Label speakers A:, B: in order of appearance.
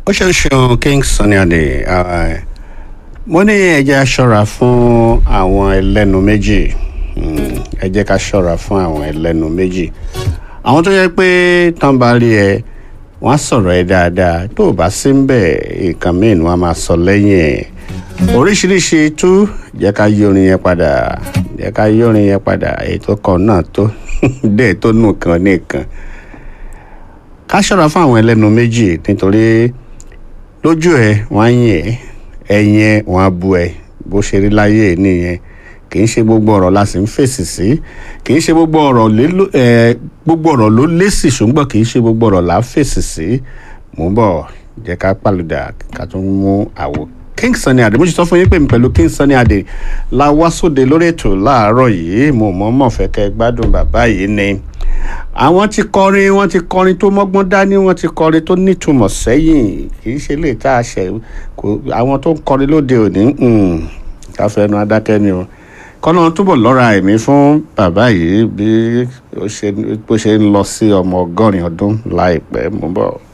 A: ó ṣe ń ṣeun king sunny adé ah, mo ní ẹ jẹ́ ká ṣọ́ra fún àwọn ẹlẹ́nu méjì Mm, ẹ jẹ́ ká ṣọ́ra fún àwọn ẹlẹ́nu méjì àwọn tó yẹ pé tán bá rí ẹ wọ́n á sọ̀rọ̀ ẹ dáadáa tó o bá sí ń bẹ̀ nǹkan míì ni wọ́n á máa sọ lẹ́yìn ẹ̀ oríṣiríṣi tú jẹ́ ká yí orin yẹn padà jẹ́ ká yí orin yẹn padà ètò kan náà tó dé tó nù kan nìkan ká ṣọ́ra fún àwọn ẹlẹ́nu méjì nítorí lójú ẹ wọ́n á yìn ẹ́ ẹ̀yìn ẹ wọ́n á bu ẹ bó ṣe rí láyé nìyẹn kì í ṣe gbogbo ọ̀rọ̀ la sì ń fèsì sí kì í ṣe gbogbo ọ̀rọ̀ lé ẹ gbogbo ọ̀rọ̀ ló lésì ṣùgbọ́n kì í ṣe gbogbo ọ̀rọ̀ là á fèsì sí mò ń bọ̀ jẹ́ ká pàlùdà ká tún mú àwò king sunny adé mo ti sọ fún yín pé mi pẹ̀lú king sunny adé la wá sóde lórí ètò láàárọ̀ yìí mo mọ̀ mọ̀ fẹ́ kẹ́ gbádùn bàbá yìí ni àwọn ti kọrin wọn ti kọrin tó mọ́gbọ́n dání wọn ti kọrin tó nítumọ̀ sẹ́yìn kì í ṣe lè tá a ṣe kò àwọn tó ń kọrin lóde òní káfẹ́nu adákẹ́ ni o kọ́nà túbọ̀ lọ́ra ẹ̀mí fún bàbá yìí bí ó ṣe bó ṣe ń lọ sí ọmọ ọgọ́rin ọdún láìpẹ́ mú bọ̀.